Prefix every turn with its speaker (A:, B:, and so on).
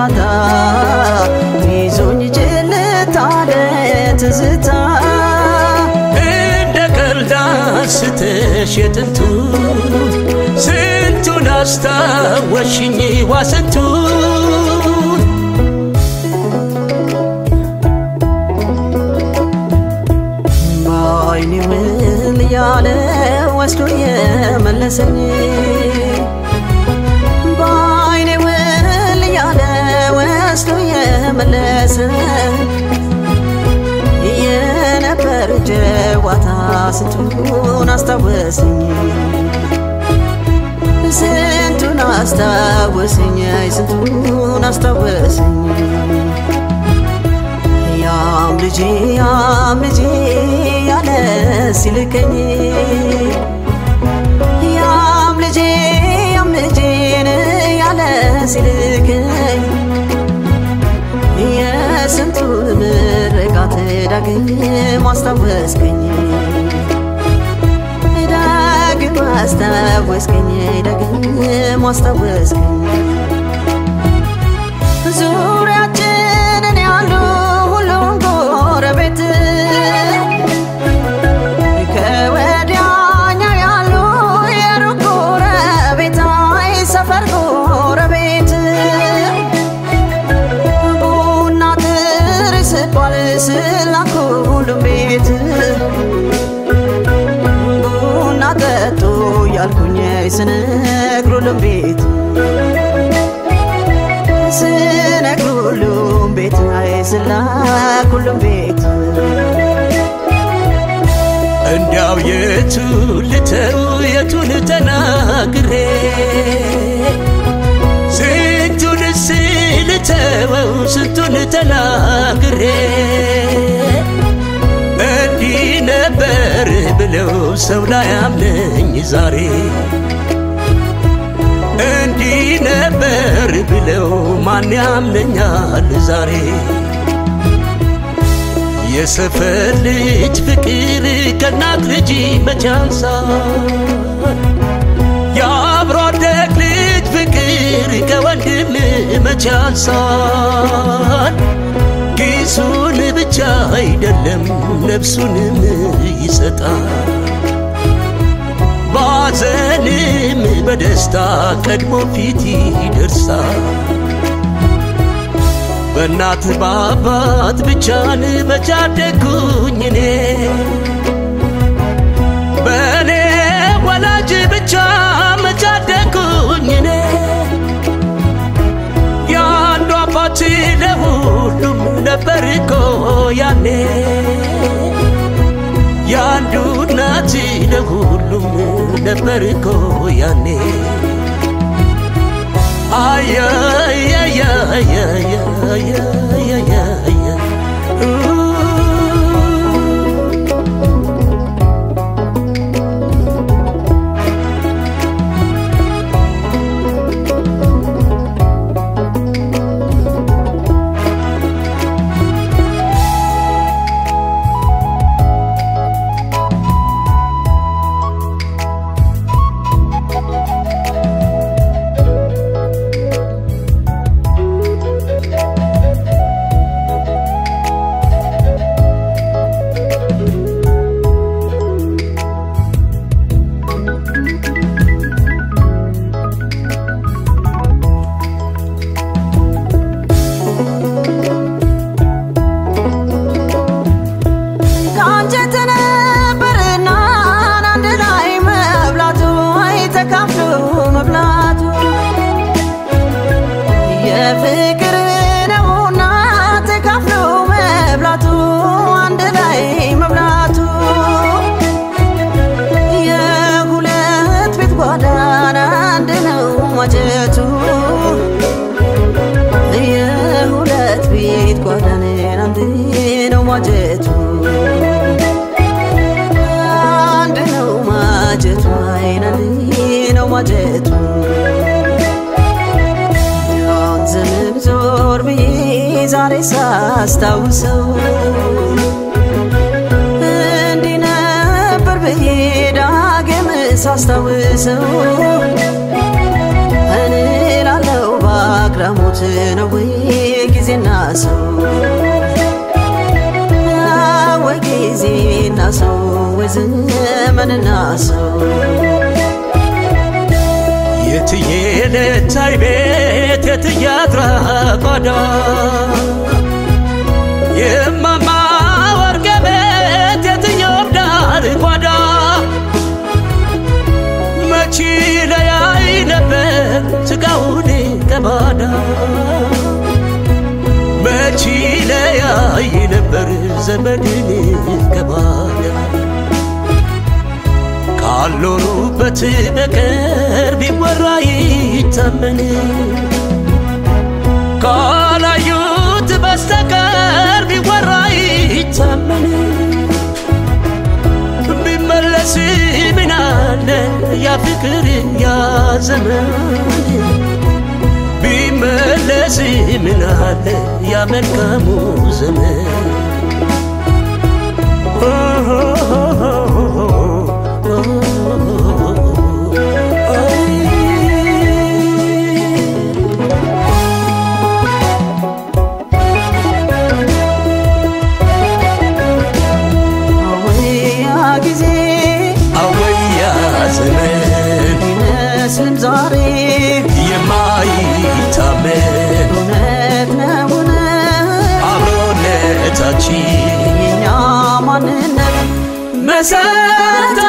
A: ጨዋታ ይዞኝ ጭልጥ አለ ትዝታ
B: እንደ ቀልድ አንስተሽ የጥንቱ ስንቱን አስታወሽኝ ዋስንቱን
A: በአይኔ ምን እያለ ወስዶ የመለሰኝ በአይኔ ምን እያለ ወስዶ የመለሰኝ የነበር ጨዋታ ስንቱን አስታወሰኝ ስንቱን አስታወሰኝ ስንቱን አስታወሰኝ ያም ልጄ ያም ልጄ ያለ ሲልከኝ ያም ልጄ ያም ልጄን ያለ ሲልከኝ የስንቱን ምርቃት ዳግም አስታወስከኝ ዳግም አስታወስከኝ ዳግም አስታወስከኝ ዙሪያችንን ያሉ ሁሉም ጎረቤት ከወዲያኛው ያሉ የሩቅ ጎረቤት አይ ሰፈር ጎረቤት ቡና ጥሪ ስባል ስላኩ ሁሉም ቤት ቡና ጠጡ ያልኩኝ ስነግር ሁሉም ቤት ስነግር ሁሉም ቤት አይ ስላክ ሁሉም ቤት
B: እንዲያው የቱን ልተው የቱን ተናግሬ ስንቱንስ ልተወው ስንቱን ተናግሬ እንዲህ ነበር ብለው ሰው ላይ አምነኝ ዛሬ እንዲህ ነበር ብለው ማን ያምነኛል ዛሬ የሰፈር ልጅ ፍቅር ከእናት ልጅ መቻንሳል የአብሮ አደግ ልጅ ፍቅር ከወንድም መቻንሳል ኪሱን ብቻ አይደለም ነፍሱንም ይሰጣል ባዘንም በደስታ ቀድሞ ፊት ይደርሳል በእናት በአባት ብቻን በቻደግኩኝ እኔ በእኔ ወላጅ ብቻ መቻደግኩኝ እኔ የአንዱ አባት ለሁሉም ነበር እኮ ያኔ የአንዱ እናት ለሁሉም ነበር እኮ ያኔ አያያያያያያያያያ
A: ከአንጀት ነበርና አንድ ላይ መብላቱ አይ ተካፍሎ መብላቱ የፍቅር ነውና ተካፍሎ መብላቱ አንድ ላይ መብላቱ የሁለት ቤት ጓዳና አንድ ነው ማጀቱ የሁለት ቤት ጓዳን አንድ ነው ማጀቱ አንድ ነው ማጀቱ አይን አንድ ነው ማጀቱ ያን ዘመን ዞር ብዬ ዛሬ ሳስታውሰው እንዲህ ነበር ብዬ ዳግም ሳስታውሰው እኔ ላለው በአግራሞት ነው ወይ ዘመንና ሰው
B: የትዬ ልታይ ቤት የትዬ አድራ ጓዳ የማማ ወርቄ ቤት የትዬ ዳር ጓዳ መቺ ለያይ ነበር ስጋውን ከባዳ መቺ ለያይ ነበር ዘመድን ከባዳ ካልኖሩበት በቀር ቢወራ ይታመን ካላዩት በስተቀር ቢወራ ይታመን ቢመለስ ምናለ ያ ፍቅር ያ ዘመን ቢመለስ ምናለ ያ መልካሙ ዘመን
A: አወያ ጊዜ
B: አወያ ዘመን
A: ይመስልም ዛሬ
B: የማይታመን
A: እውነት ነውን
B: አብሮነታችን
A: የኛ ማንነት
B: መሰረተ